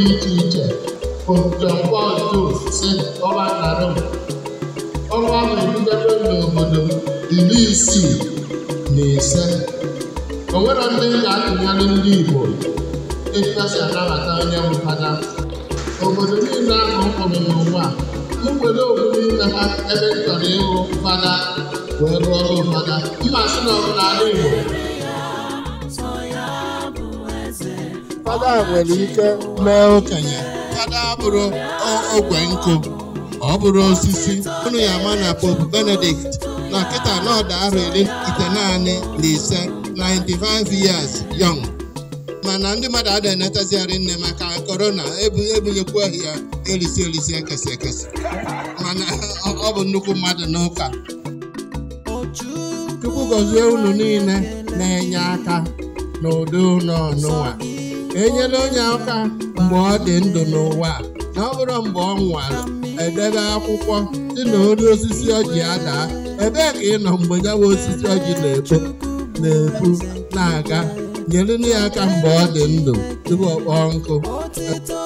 dị iche iche Pope John Paul II si ọba na Rome ọnwa ahụ ebidobe n'obodo iri isii na ise o nwere ndị ga-atụnyere ndị Igbo etuasi anabata onye bụ fada obodo niile ahụ m hụrụ n'ụwa m nwere obodo n'ime ha ebe m chọrọ ịhụ fada wee rụọ ọrụ fada mma sị na ọbụla ala Igbo fada nwere ike mee okenye fada bụrụ ogwe nkụ ọ bụrụ osisi unu ya ama na Pope Benedict na kịta na ọda arọ iri itenaanị na ise 95 years young mana ndị mmadụ adịghị enetazigharị nne maka korona ebunyekwa ya elisi elisi ekesi ekesi mana ọ bụ nnukwu mmadụ n'ụka Chukwu gọzie unu niile na-enye aka n'ụdị ụlọ ọnụnwa enyela onye aka mgbe ọ dị ndụ n'ụwa na ọ bụrụ mgbe ọ nwụrụ edebe akwụkwọ dị na ori osisi ọjị adaa ebee ka ị nọ mgbe ya bụ osisi ọjị na-epu na-epu na-aga nyere ya aka mgbe ọ dị ndụ tupu ọ kpọọ nkụ